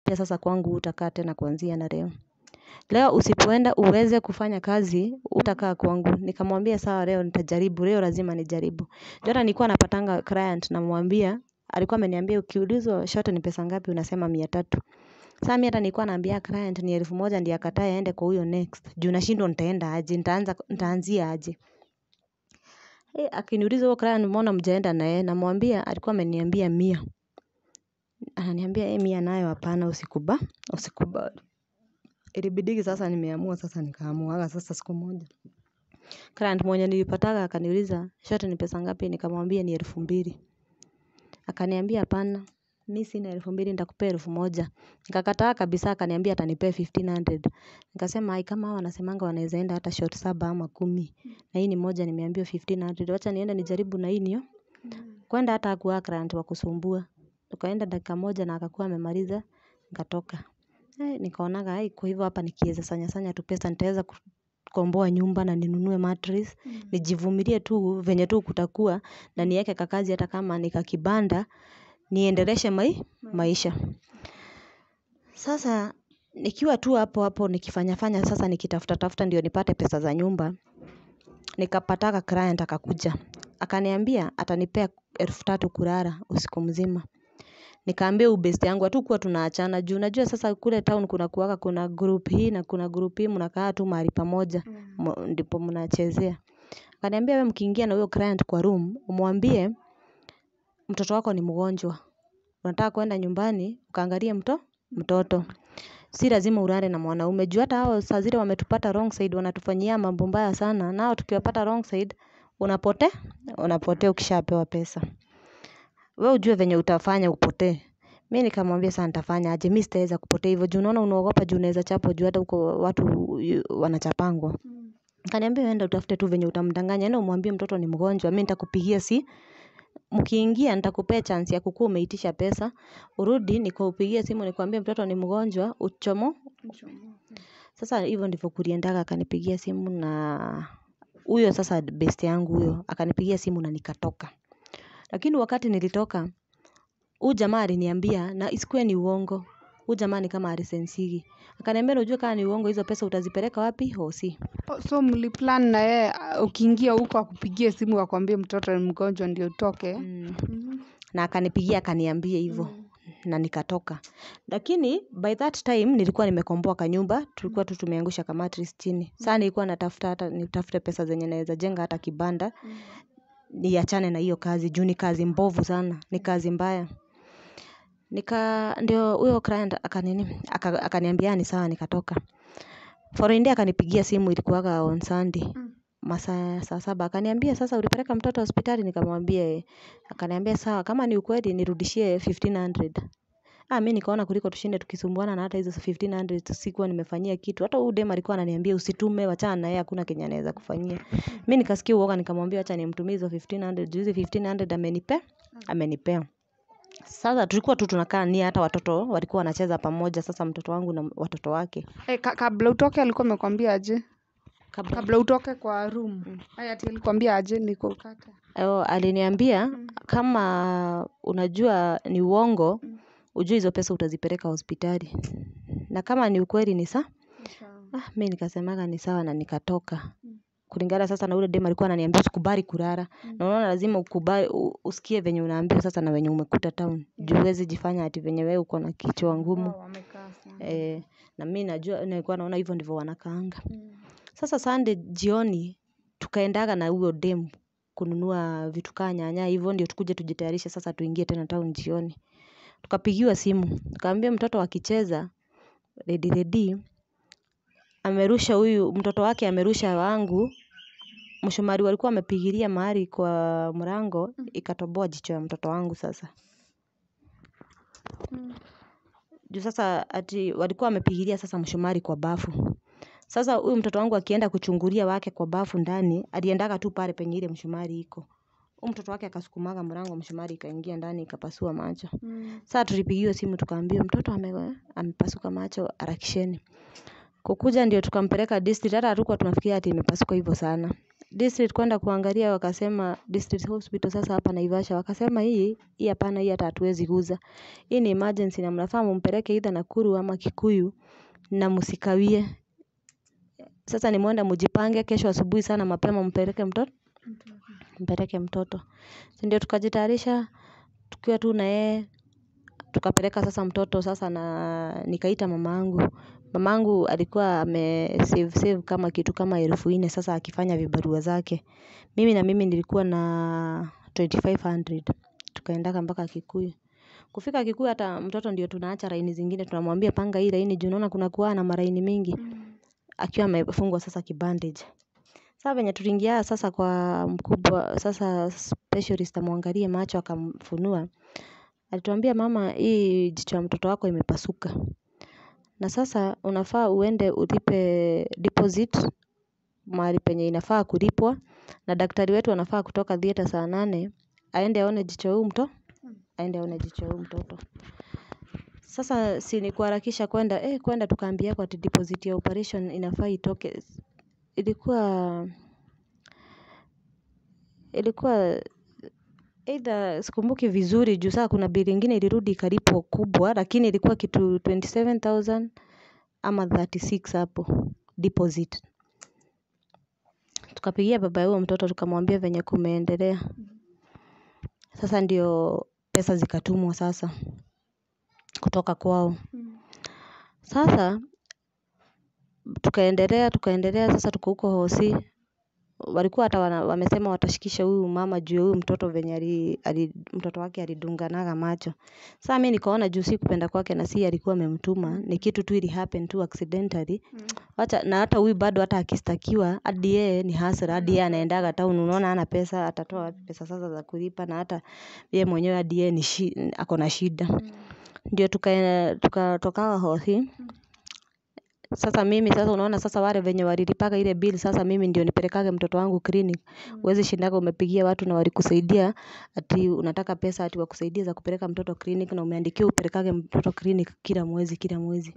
akaniambia sasa kwangu utakaa tena kuanzia na leo leo usipoenda uweze kufanya kazi utakaa kwangu nikamwambia sawa leo nitajaribu leo lazima nijaribu juu hata nilikuwa napatanga client namwambia alikuwa ameniambia ukiulizwa short ni pesa ngapi unasema mia tatu Saa mi hata nilikuwa naambia client ni elfu moja ndiye akatae aende kwa huyo next juu nashindwa nitaenda aje nitaanza nitaanzia aje akiniuliza huyo client mbona hamjaenda na yeye namwambia alikuwa ameniambia mia ananiambia mia nayo hapana usikuba usikubali ilibidigi sasa nimeamua sasa nikaamuaga sasa siku moja client mwenye nilipataga akaniuliza short ni pesa ngapi nikamwambia ni elfu mbili akaniambia hapana mi sina elfu mbili nitakupea elfu moja nikakataa kabisa akaniambia atanipea fifteen hundred nikasema ai kama hao wanasemanga wanaeza enda hata short saba ama kumi na hii ni moja nimeambiwa fifteen hundred wacha niende nijaribu na hii niyo kwenda hata hakuwa client wa kusumbua tukaenda dakika moja na akakuwa amemaliza nikatoka nikaonaga ai kwa hivyo hapa nikieza sanya sanya tu pesa nitaeza kukomboa nyumba na ninunue mattress nijivumilie tu venye tu kutakuwa na nieke kakazi hata kama ni kakibanda niendeleshe maisha sasa nikiwa tu hapo hapo nikifanya fanya sasa nikitafuta tafuta ndio nipate pesa za nyumba nikapatanga client akakuja akaniambia atanipea elfu tatu kulala usiku mzima nikaambia huyu best yangu hatukuwa tunaachana juu unajua sasa kule town kunakuwanga kuna group hii na kuna group hii mnakaa tu mahali pamoja ndipo mnachezea akaniambia we mkiingia na huyo client kwa room umwambie mtoto wako ni mgonjwa unataka kuenda nyumbani ukaangalie mto mtoto si lazima ulale na mwanaume juu hata hao saa zile wametupata wrong side wanatufanyia mambo mbaya sana nao tukiwapata wrong side unapotea unapotea ukishapewa pesa we ujue venye utafanya upotee mi nikamwambia saa nitafanya aje mi sitaeza kupotea hivyo juu unaona unaogopa juu unaeza chapwa juu hata huko watu wanachapangwa akaniambia we enda utafute tu venye utamdanganya enda umwambie mtoto ni mgonjwa mi nitakupigia si mkiingia nitakupea chance ya kukuwa umeitisha pesa urudi nikupigie simu nikuambie mtoto ni mgonjwa uchomo sasa hivyo ndivyo kuliendaga akanipigia simu na huyo sasa best yangu huyo akanipigia simu na nikatoka lakini wakati nilitoka huyu jamaa aliniambia na isikuwe ni uongo huyu jamaa ni kama alisensigi akaniambia na ujue kama ni uongo hizo pesa utazipeleka wapi hosi so mliplan na yeye ukiingia huko akupigie simu akwambie mtoto ni mgonjwa ndio utoke na akanipigia akaniambia hivyo na nikatoka lakini by that time nilikuwa nimekomboa kanyumba tulikuwa tu tumeangusha kamattress chini saa nilikuwa natafuta hata nitafute pesa zenye naeza jenga hata kibanda niachane na hiyo kazi juu ni kazi mbovu sana ni kazi mbaya nika ndio huyo client akanini akaniambia ni sawa nikatoka following day akanipigia simu ilikuwaga on sunday masaa ya saa saba akaniambia sasa ulipeleka mtoto hospitali nikamwambia akaniambia sawa kama ni ukweli nirudishie fifteen hundred ah mi nikaona kuliko tushinde tukisumbuana na hata hizo fifteen hundred sikuwa nimefanyia kitu hata huyu dem alikuwa ananiambia usitume wachana na yeye hakuna kenye anaweza kufanyia mi nikasikia uoga nikamwambia wacha nimtumie hizo fifteen hundred juu hizi fifteen hundred amenipea amenipea sasa tulikuwa tu tunakaa ni hata watoto walikuwa wanacheza pamoja sasa mtoto wangu na watoto wake hey, ka kabla utoke alikuwa amekwambia aje kabla kabla utoke kwa room haya ati alikwambia aje niko kata oh, aliniambia kama unajua ni uongo ujue hizo pesa utazipeleka hospitali na kama ni ukweli ni sa ah, mi nikasemaga ni sawa na nikatoka kulingana sasa na ule dem alikuwa ananiambia usikubali kulala na unaona lazima ukubali u- usikie venye unaambiwa sasa na venye umekuta town juu huwezi jifanya ati venye wewe uko na kichwa ngumu wamekaa sana eh, na mi najua nilikuwa naona hivyo ndivyo wanakaanga sasa Sunday jioni tukaendaga na huyo dem kununua vitu kaa nyanya hivyo ndio tukuje tujitayarishe sasa tuingie tena town jioni tukapigiwa simu tukaambia mtoto akicheza redi redi amerusha huyu mtoto wake amerusha wangu mshumari walikuwa wamepigilia mahali kwa mlango ikatoboa jicho ya mtoto wangu sasa juu sasa ati walikuwa wamepigilia sasa mshumari kwa bafu sasa huyu mtoto wangu akienda kuchungulia wake kwa bafu ndani aliendaga tu pale penye ile mshumari iko huyu mtoto wake akasukumaga mlango mshumari ikaingia ndani ikapasua macho Sasa tulipigiwa simu tukaambiwa mtoto ame, amepasuka macho harakisheni. Kukuja ndio tukampeleka district hata hatukuwa tunafikiria ati imepasuka hivyo sana. district kwenda kuangalia wakasema district hospital sasa hapa naivasha wakasema hii hii hapana hii hata hatuwezi guza hii ni emergency na mnafaa mumpeleke either nakuru ama kikuyu na msikawie sasa nimeenda mujipange kesho asubuhi sana mapema mpeleke mtoto mpeleke mtoto si ndio tukajitayarisha tukiwa tu na yeye tukapeleka sasa mtoto sasa na nikaita mamangu mamangu alikuwa ame save save kama kitu kama elfu nne sasa akifanya vibarua zake mimi na mimi nilikuwa na 2500 tukaendaka mpaka kikuyu kufika kikuyu hata mtoto ndio tunaacha laini zingine tunamwambia panga hii laini juu unaona kuna kuwa na maraini mingi akiwa amefungwa sasa kibandage sasa venye tuliingia sasa kwa mkubwa sasa specialist amwangalie macho akamfunua alituambia mama hii jicho ya mtoto wako imepasuka na sasa unafaa uende ulipe deposit mahali penye inafaa kulipwa na daktari wetu anafaa kutoka theatre saa nane aende aone jicho huu mto aende aone jicho huu mtoto sasa si ni kuharakisha kwenda eh kwenda tukaambia kwa ati deposit ya operation inafaa itoke ilikuwa ilikuwa either sikumbuki vizuri juu saa kuna bili ingine ilirudi ikalipwa kubwa lakini ilikuwa kitu 27000 ama 36 hapo deposit tukapigia baba ya huyo mtoto tukamwambia venye kumeendelea sasa ndio pesa zikatumwa sasa kutoka kwao sasa tukaendelea tukaendelea sasa tuko huko hosi walikuwa hata wana, wamesema watashikisha huyu mama juu ya huyu mtoto venye ali, ali, mtoto wake alidunganaga macho saa mi nikaona juu si kupenda kwake na si alikuwa amemtuma ni kitu tu ili happen tu accidentally wacha na hata huyu bado hata akistakiwa hadi yeye ni hasara hadi yeye anaendaga town unaona hana pesa atatoa wapi pesa sasa za kulipa na hata yeye mwenyewe hadi yeye ni shi, ako na shida ndio tuka tukatokaga hosi sasa mimi sasa unaona sasa wale venye walilipaga ile bill sasa mimi ndio nipelekage mtoto wangu clinic huwezi shindaga umepigia watu na walikusaidia ati unataka pesa ati wakusaidie za kupeleka mtoto clinic na umeandikiwa upelekage mtoto clinic kila mwezi kila mwezi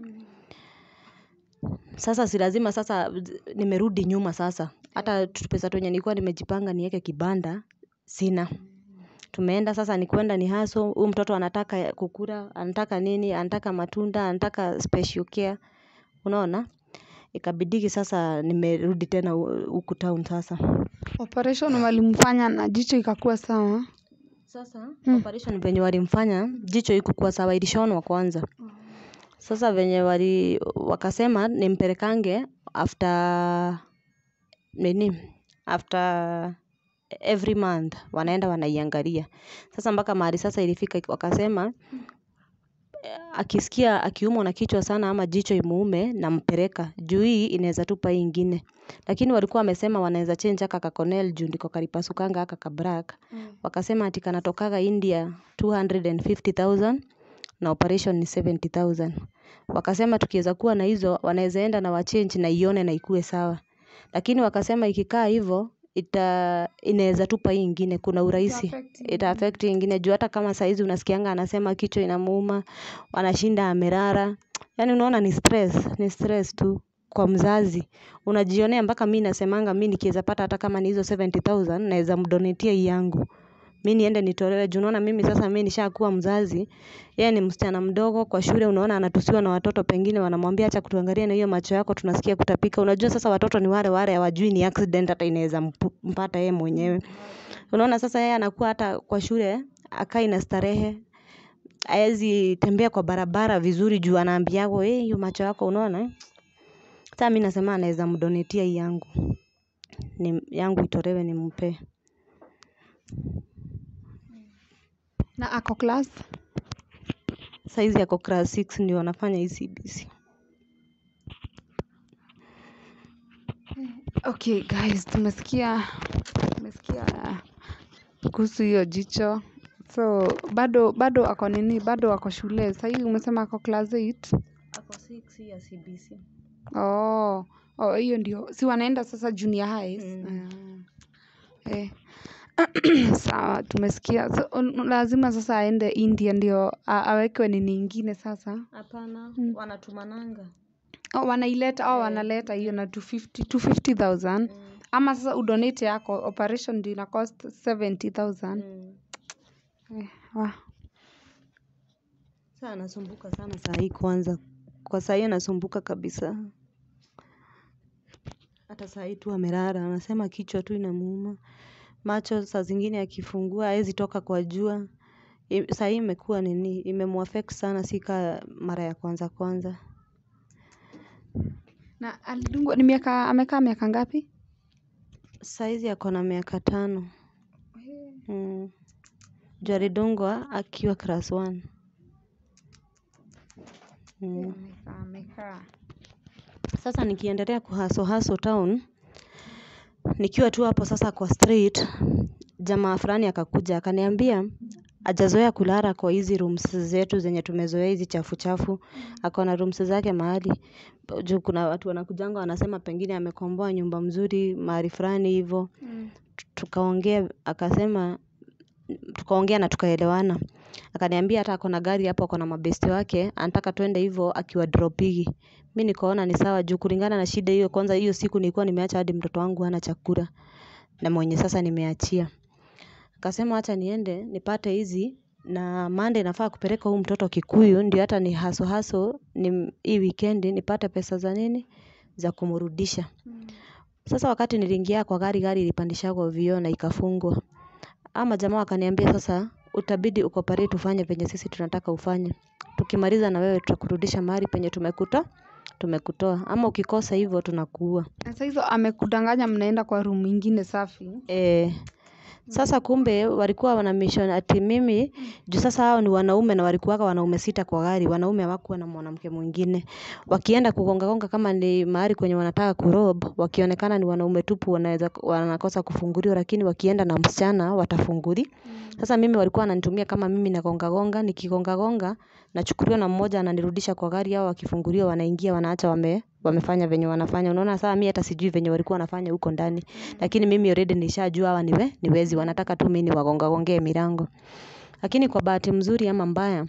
sasa si lazima sasa nimerudi nyuma sasa hata pesa tu yenye nilikuwa nimejipanga niweke kibanda sina tumeenda sasa ni kwenda ni haso huyu mtoto anataka kukula anataka nini anataka matunda anataka special care unaona ikabidigi sasa nimerudi tena hu- huku town sasa operation walimfanya na jicho ikakuwa sawa sasa operation venye walimfanya jicho ikukuwa sawa ilishonwa kwanza sasa venye wali wakasema nimpelekange after nini after every month wanaenda wanaiangalia sasa mpaka mahali sasa ilifika wakasema eh, akisikia akiumwa na kichwa sana ama jicho imuume nampeleka juu hii inaweza tupa hii ingine lakini walikuwa wamesema wanaweza change aka kaconel juu ndiko kalipasukanga aka kabrak wakasema ati kanatokaga india 250000 na operation ni 70000 wakasema tukiweza kuwa na hizo wanaweza enda na wachange na ione na ikue sawa lakini wakasema ikikaa hivyo ita inaweza tupa hii ingine kuna urahisi ita affect hii ingine juu hata kama saizi unasikianga anasema kichwa inamuuma anashinda amerara yaani unaona ni stress ni stress tu kwa mzazi unajionea mpaka mi nasemanga mi nikiweza pata hata kama ni hizo 70000 naweza mdonetia hii yangu mi niende nitolewe juu unaona mimi sasa mi nishakuwa mzazi yeye ni msichana mdogo kwa shule unaona anatusiwa na watoto pengine wanamwambia acha kutuangalia na hiyo macho yako tunasikia kutapika unajua sasa watoto ni wale wale hawajui ni accident hata inaweza mpu- mpata yeye mwenyewe unaona sasa yeye anakuwa hata kwa shule akai na starehe haezi tembea kwa barabara vizuri juu anaambiagwa "Eh, hiyo macho yako unaona eh?" sasa mi nasema anaweza mdonetia hii yangu ni yangu itolewe nimpee na ako class saizi yako class 6 ndio wanafanya hii CBC okay guys tumesikia tumesikia kuhusu hiyo jicho so bado bado ako nini bado ako shule sahii umesema ako class 8 ako 6 ya CBC oh oh hiyo ndio si wanaenda sasa junior highs Mm. Ah. eh. sawa tumesikia so, un- lazima sasa aende india ndio a- awekwe nini ingine sasa hapana Mm. wanatumananga oh, wanaileta au Eh, wanaleta hiyo na 250 250000 mm. ama sasa udonate yako operation ndio ina cost 70000 eh, wa Sasa anasumbuka sana saa hii kwanza. Kwa saa hii anasumbuka kabisa. Hata saa hii tu amelala, anasema kichwa tu inamuuma. Macho saa zingine akifungua, haezi toka kwa jua. I- Saa hii imekuwa nini, imemuaffect sana si ka mara ya kwanza kwanza. na alidungwa ni miaka amekaa miaka ngapi Saa hizi ako na miaka tano. Mm. Juu alidungwa akiwa class one. Mm. amekaa amekaa Sasa nikiendelea kuhaso haso town, nikiwa tu hapo sasa kwa street, jamaa fulani akakuja akaniambia hajazoea kulala kwa hizi rooms zetu zenye tumezoea hizi chafu chafu, ako na rooms zake mahali. Juu kuna watu wanakujanga wanasema pengine amekomboa nyumba mzuri mahali fulani hivo. mm. Tukaongea akasema tukaongea na tukaelewana. Akaniambia hata ako na gari hapo ako na mabesti wake, anataka twende hivo akiwadropigi. Mi nikaona ni sawa juu kulingana na shida hiyo kwanza hiyo siku nilikuwa nimeacha hadi mtoto wangu hana chakula na mwenye sasa nimeachia. Akasema acha niende nipate hizi na Monday nafaa kupeleka huyu mtoto Kikuyu ndio hata ni haso haso ni hii weekend nipate pesa za nini za kumrudisha. Mm. Sasa wakati niliingia kwa gari, gari ilipandishagwa vioo na ikafungwa. Ama jamaa wakaniambia sasa utabidi ucooperate ufanye venye sisi tunataka ufanye. Tukimaliza na wewe tutakurudisha mahali penye tumekuta tumekutoa. Ama ukikosa hivyo tunakuua. na saa hizo amekudanganya mnaenda kwa room ingine safi Eh, sasa kumbe walikuwa wana mission ati mimi juu sasa hao ni wanaume na walikuwaga wanaume sita kwa gari, wanaume hawakuwa na mwanamke mwingine. Wakienda kugonga gonga kama ni mahali kwenye wanataka kurob, wakionekana ni wanaume tupu wanaweza wanakosa kufunguliwa lakini wakienda na msichana watafunguli. Sasa mimi walikuwa wananitumia kama mimi nagonga gonga, nikigonga gonga, nachukuliwa na mmoja ananirudisha kwa gari hao wakifunguliwa wanaingia wanaacha wame wamefanya venye wanafanya. Unaona sasa mimi hata sijui venye walikuwa wanafanya huko ndani. Lakini mimi already nishajua hawa ni we, ni wezi wanataka tu mimi niwagonga gongee milango. Lakini kwa bahati mzuri ama mbaya,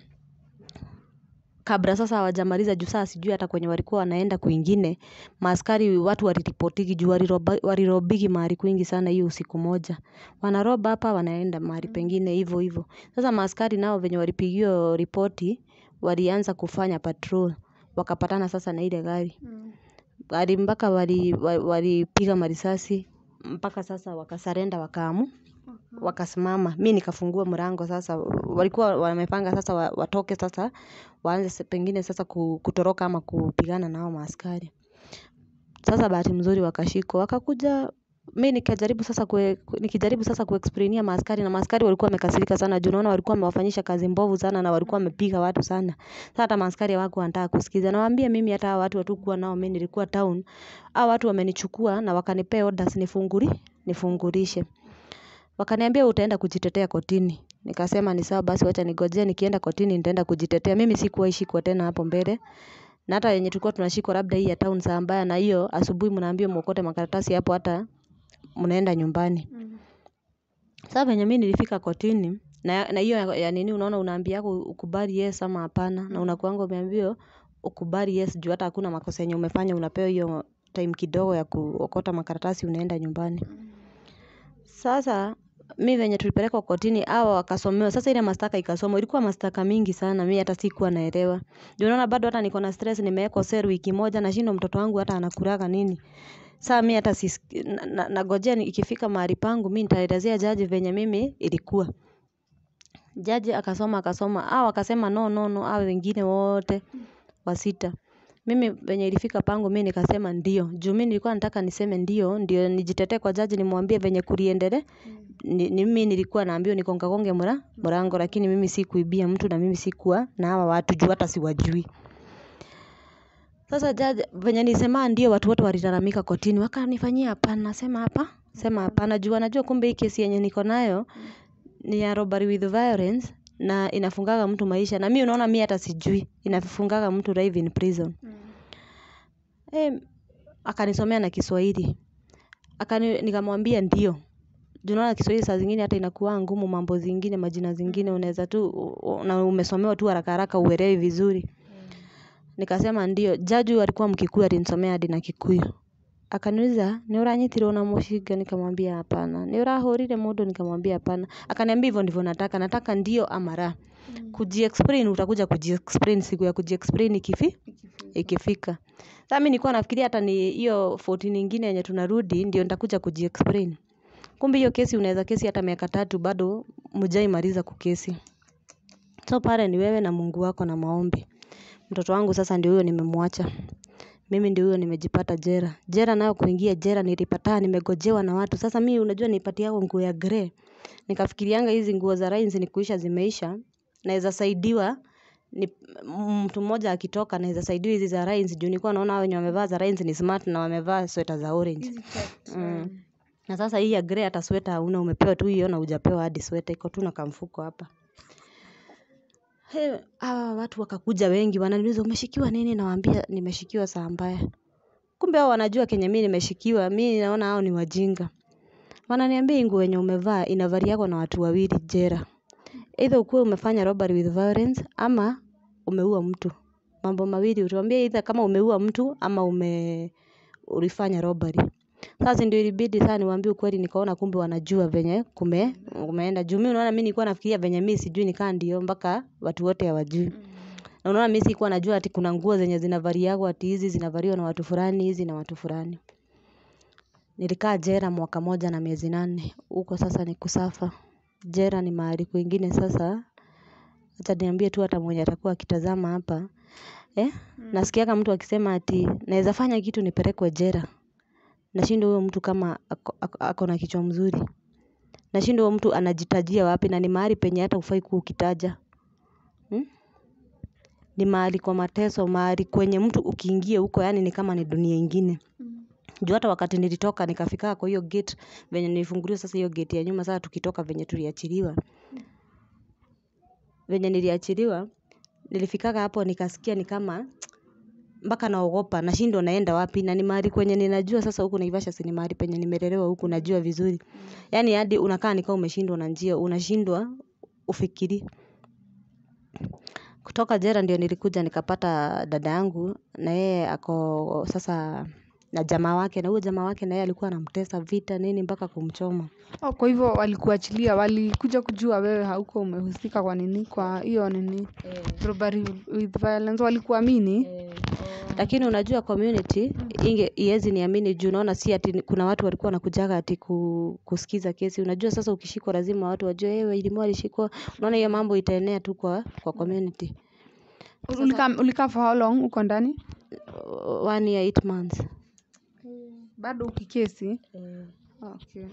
kabla sasa hawajamaliza juu saa sijui hata kwenye walikuwa wanaenda kwingine, maaskari watu waliripotigi juu waliroba- walirobigi mahali kwingi sana hiyo usiku moja. Wanaroba hapa wanaenda mahali pengine hivyo hivyo. Sasa maaskari nao venye walipigiwa ripoti, walianza kufanya patrol. Wakapatana sasa na ile gari. mm. Gari mpaka wali- wa- walipiga marisasi, mpaka sasa wakasarenda wakaamu wakasimama. Mi nikafungua mlango sasa, walikuwa wamepanga sasa wa- watoke sasa, waanze se- pengine sasa ku- kutoroka ama kupigana na hao maaskari. Sasa bahati mzuri wakashikwa, wakakuja mi nikajaribu sasa kue, nikijaribu sasa kuexplainia maaskari na maaskari walikuwa wamekasirika sana juu naona walikuwa wamewafanyisha kazi mbovu sana na walikuwa wamepiga watu sana. Sasa hata maaskari hawakuwa wanataka kusikiza. Nawaambia mimi hata hao watu hatukuwa nao mimi nilikuwa town. Hao watu wamenichukua na wakanipea orders nifunguri, nifungulishe. Wakaniambia utaenda kujitetea kotini. Nikasema ni sawa basi wacha nigojee nikienda kotini nitaenda kujitetea. Mimi sikuwahi shikwa tena hapo mbele. Na hata yenye tulikuwa tunashikwa labda hii ya town saa mbaya na hiyo asubuhi mnaambiwa muokote makaratasi hapo hata mnaenda nyumbani. Mm. Sasa venye mimi nilifika kotini na na hiyo ya, ya nini unaona unaambiagwa ukubali yes ama hapana na unakuanga umeambiwa ukubali yes juu hata hakuna makosa yenye umefanya unapewa hiyo time kidogo ya kuokota makaratasi unaenda nyumbani. Sasa mi venye tulipelekwa kotini hawa wakasomewa. Sasa ile mashtaka ikasomwa ilikuwa mashtaka mingi sana mi hata sikuwa naelewa. Juu unaona bado hata niko na stress nimewekwa cell wiki moja nashindwa mtoto wangu hata anakulaga nini. Saa mi hata sisiki na- na- nagojea ni- ikifika mahali pangu mi nitaelezea jaji venye mimi ilikuwa. Jaji akasoma akasoma hao wakasema no no no hao wengine wote wasita. Mimi venye ilifika pangu mi nikasema ndio. Juu mi nilikuwa nataka niseme ndio, ndio nijitetee kwa jaji nimwambie venye kuliendelea. Ni, ni mimi nilikuwa naambiwa nigonga gonge mra, mlango lakini mimi sikuibia mtu na mimi sikuwa na hawa watu juu hata siwajui. Sasa jaji venye nilisema ndio watu wote walilalamika kotini wakanifanyia hapana nasema hapa sema hapana juu wanajua kumbe hii kesi yenye niko nayo ni ya robbery with violence na inafungaga mtu maisha na mi unaona mi hata sijui inafungaga mtu live in prison. Mm. Eh, akanisomea na Kiswahili. Akani nikamwambia ndio. Juu unaona Kiswahili saa zingine hata inakuwa ngumu mambo zingine majina zingine unaweza tu u- u- na umesomewa tu haraka haraka uelewi vizuri. Nikasema ndio. Jaji huyu alikuwa Mkikuyu alinisomea hadi na Kikuyu. akaniuliza ni uranyitirwo na mũcinga nikamwambia hapana ni urahũrire mũndũ nikamwambia hapana akaniambia hivyo ndivyo nataka nataka ndio ama la kujiexplain utakuja kujiexplain siku ya kujiexplain ikifi ikifika sasa mimi nilikuwa nafikiria hata ni hiyo 14 nyingine yenye tunarudi ndio nitakuja kujiexplain kumbe hiyo kesi unaweza kesi hata miaka tatu bado mjaimaliza kukesi so pale ni wewe na Mungu wako na maombi mtoto wangu sasa ndio huyo nimemwacha mimi ndio huyo nimejipata jera jera nayo kuingia jera nilipata nimegojewa na watu sasa mimi unajua nipatia yao nguo ya grey nikafikirianga hizi nguo za rains ni kuisha zimeisha naweza saidiwa ni mtu mmoja akitoka naweza saidiwa hizi za rains juu nilikuwa naona hao wenye wamevaa za rains ni smart na wamevaa sweta za orange mm. na sasa hii ya grey hata sweta hauna umepewa tu hiyo na hujapewa hadi sweta iko tu na kamfuko hapa He, hawa watu wakakuja wengi wananiuliza umeshikiwa nini nawaambia nimeshikiwa saa mbaya kumbe hao wanajua kenye mimi nimeshikiwa mimi naona hao ni wajinga wananiambia hii nguo yenye umevaa inavaliagwa na watu wawili jera either ukuwe umefanya robbery with violence ama umeua mtu mambo mawili utuambia either kama umeua mtu ama ume ulifanya robbery sasa ndio ilibidi sasa niwaambie ukweli nikaona kumbe wanajua venye kume umeenda juu mimi unaona mimi nilikuwa nafikiria venye mimi sijui nikaa ndio mpaka watu wote hawajui na unaona mimi sikuwa najua ati kuna nguo zenye zinavaliagwa ati hizi zinavaliwa na watu fulani hizi na watu fulani nilikaa jera mwaka moja na miezi nane huko sasa ni kusafa jera ni mahali kwingine sasa acha niambie tu hata mwenye atakuwa akitazama hapa eh nasikiaga mtu akisema ati naweza fanya kitu nipelekwe jera nashindwa huyo mtu kama ako, ako, ako na kichwa mzuri nashindwa huyo mtu anajitajia wapi na ni mahali penye hata hufai kuwa ukitaja hmm? ni mahali kwa mateso mahali kwenye mtu ukiingia huko yani ni kama ni dunia ingine juu hata wakati nilitoka nikafika kwa hiyo gate venye nilifunguliwa sasa hiyo gate ya nyuma sasa tukitoka venye tuliachiliwa venye niliachiliwa nilifikaga hapo nikasikia ni kama mpaka naogopa nashindwa naenda wapi na ni mahali kwenye ninajua sasa huku Naivasha si ni mahali penye nimelelewa huku najua vizuri yani hadi unakaa nikaa umeshindwa na njia unashindwa ufikiri kutoka jera ndio nilikuja nikapata dada yangu na yeye ako sasa na jamaa wake na huyo jamaa wake na yeye alikuwa anamtesa vita nini mpaka kumchoma Oh, kwa hivyo walikuachilia, walikuja kujua wewe hauko umehusika kwa nini, kwa hiyo nini, robbery with violence, walikuamini? lakini unajua community inge iwezi niamini juu naona si ati kuna watu walikuwa wanakujaga ati ku, kusikiza kesi unajua sasa ukishikwa lazima watu wajue ewe ilimu alishikwa unaona hiyo mambo itaenea tu kwa kwa community Ulikaa ulikaa for how long uko ndani? one year eight months Bado ukikesi? Okay.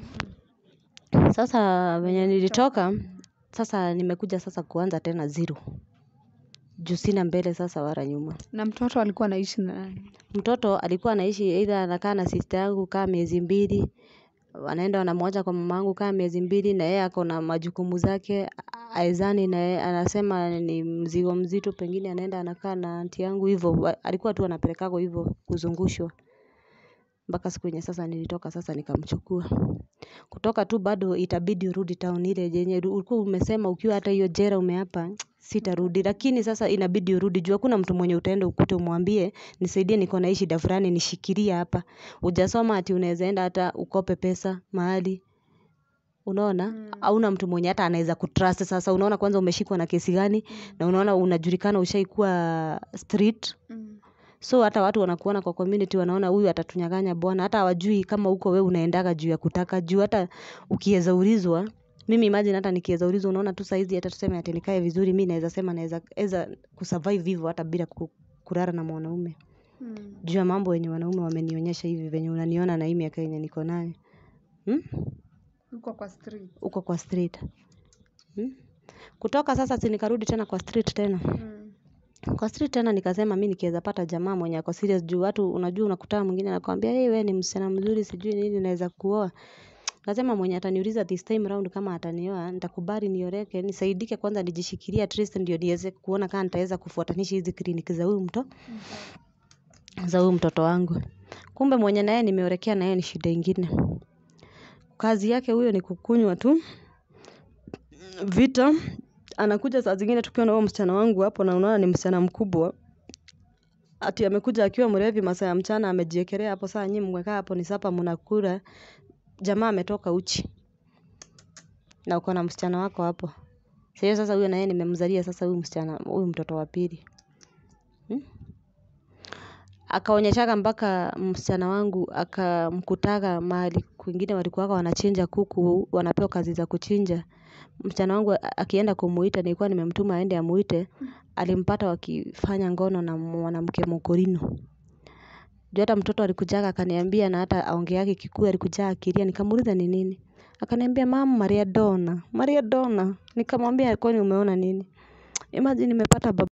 sasa venye nilitoka sasa nimekuja sasa kuanza tena zero juu sina mbele sasa wala nyuma Na mtoto alikuwa anaishi na nani? mtoto alikuwa anaishi either anakaa na sister yangu kaa miezi mbili wanaenda wanamwacha kwa mama yangu kaa miezi mbili na yeye ako na majukumu zake aezani na yeye anasema ni mzigo mzito pengine anaenda anakaa na anti yangu hivyo Wa- alikuwa tu anapelekagwa hivyo kuzungushwa mpaka siku yenye sasa nilitoka sasa nikamchukua kutoka tu bado itabidi urudi town ile yenye ulikuwa umesema ukiwa hata hiyo jera umeapa sitarudi lakini sasa inabidi urudi juu hakuna mtu mwenye utaenda ukute umwambie nisaidie niko na hii shida fulani nishikilie hapa hujasoma ati unaweza enda hata ukope pesa mahali unaona hauna mtu mwenye hata anaweza kutrust sasa unaona kwanza umeshikwa na kesi gani na unaona unajulikana ushaikuwa street so hata watu wanakuona kwa community wanaona huyu atatunyang'anya bwana hata hawajui kama huko we unaendaga juu ya kutaka juu hata ukiweza ulizwa mimi imagine hata nikiweza ulizwa unaona tu saizi hata tuseme ati nikae vizuri mi naweza sema naweza eza kusurvive hivyo hata bila ku- kulala na mwanaume juu ya mambo yenye wanaume wamenionyesha hivi venye unaniona na hii miaka yenye niko nayo hmm? Uko kwa street. uko kwa street hmm? kutoka sasa si nikarudi tena kwa street tena kwa street tena nikasema mi nikiweza pata jamaa mwenye ako serious juu watu unajua unakutana mwingine anakwambia hey, we ni msichana mzuri sijui nini naweza kuoa nasema mwenye ataniuliza this time round kama atanioa nitakubali nioreke nisaidike kwanza nijishikilie at least ndio niweze kuona kama nitaweza kufuatanisha hizi kliniki za huyu mto za huyu mtoto wangu kumbe mwenye naye nimeorekea naye ni shida ingine kazi yake huyo ni kukunywa tu vita anakuja saa zingine tukiwa na huyo msichana wangu hapo na unaona ni msichana mkubwa ati amekuja akiwa mlevi masaa ya mchana amejiekelea hapo saa nyinyi mmekaa hapo ni sapa mnakula jamaa ametoka uchi na uko na msichana wako hapo sasa sasa huyo na yeye nimemzalia sasa huyu msichana huyu mtoto wa pili hmm? akaonyeshaga mpaka msichana wangu akamkutaga mahali kwingine walikuwa wanachinja kuku wanapewa kazi za kuchinja msichana wangu akienda kumuita nilikuwa nimemtuma aende amuite alimpata wakifanya ngono na mwanamke mokorino juu hata mtoto alikujaga akaniambia na hata aongeagi kikuyu alikuja akilia nikamuuliza ni nini akaniambia mama Maria Donna Maria Donna nikamwambia kwani umeona nini imagine nimepata baba